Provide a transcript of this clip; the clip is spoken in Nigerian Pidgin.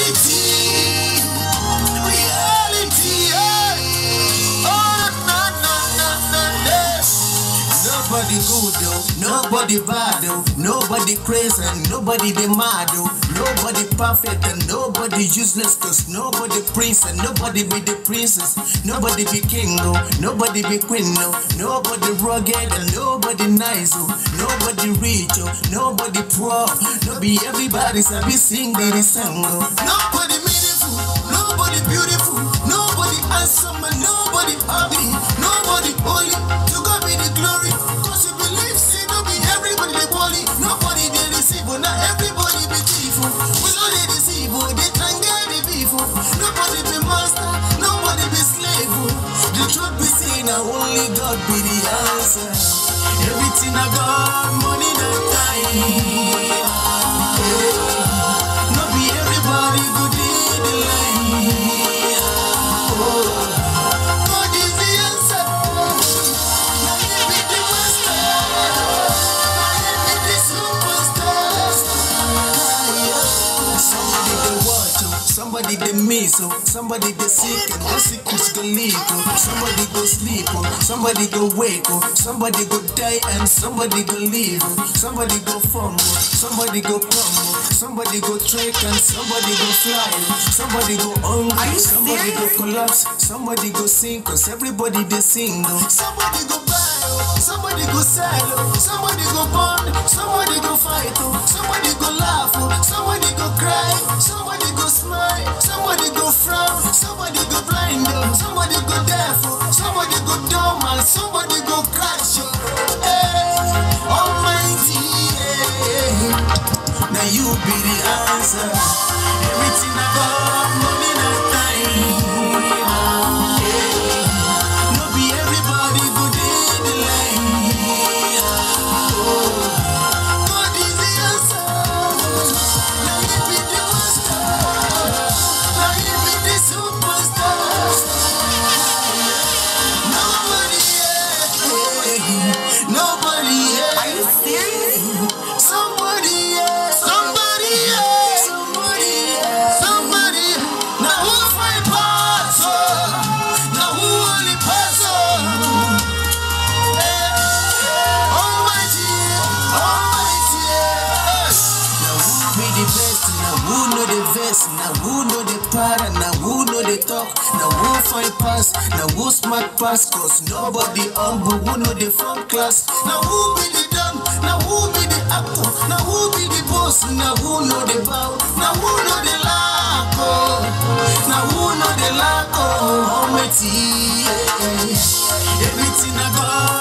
reality, reality. Yeah. Oh, na na na na na. Nobody good though, nobody bad though, nobody crazy and nobody they mad though, nobody perfect and nobody useless cause nobody prince and nobody be the princess, nobody be king though, nobody be queen though, nobody rugged and nobody nice oh, nobody rich oh, nobody poor, no be everybody sabi sing the song oh. Nobody meaningful, nobody beautiful, nobody handsome and nobody ugly, nobody holy, to God be the glory. Cause you believe, see, no be everybody they holy, nobody they receive, but not everybody be thief. oh. We know they deceive, oh, they try and get the beef. oh. Nobody be master, nobody be slave. oh. The truth be seen, now only God be the answer. Everything I got, money not time. No be everybody go dey the line. Oh, God is the answer. Na Him be the master. Na Him be the superstar. Somebody dey watch oh, somebody dey miss oh, somebody dey sick and no sickness go leave oh, somebody go sleep oh, somebody go wake oh, somebody go die and somebody go live oh, somebody go form oh, somebody go come oh, somebody go trek and somebody go fly oh, somebody go hungry, somebody go collapse, somebody go sing cause everybody dey sing oh, somebody go buy oh, somebody go sell oh, somebody go burn, somebody go fight oh, somebody go laugh oh, somebody go cry, somebody go smile, somebody go frown, somebody go blind oh, somebody go deaf oh, somebody go dumb and somebody go crash oh. Hey, Almighty, yeah. now you be the answer. Everything I got, money not time. Yeah. No be everybody go dey the line. Oh, God is the answer. Now you be the master. Now you be the superstar. Nobody, yeah. Nobody, yeah. Are you serious? Somebody, yeah. Somebody, yeah. Somebody, yeah. Somebody. Now who fight pass? oh? Now who only pass? oh? Eh. Almighty, Almighty, yeah. Now who be the best? Now who know the best? Now who know the para? Now who know the talk? Now who fight pass? Now who smart pass? Cause nobody humble. Who know the front class? Now who be the dumb? Now who be the actor? Now who be the boss? Now who know the bow? Now who know the lack? Oh? Now who know the lack? Oh, Almighty, yeah. Everything I got.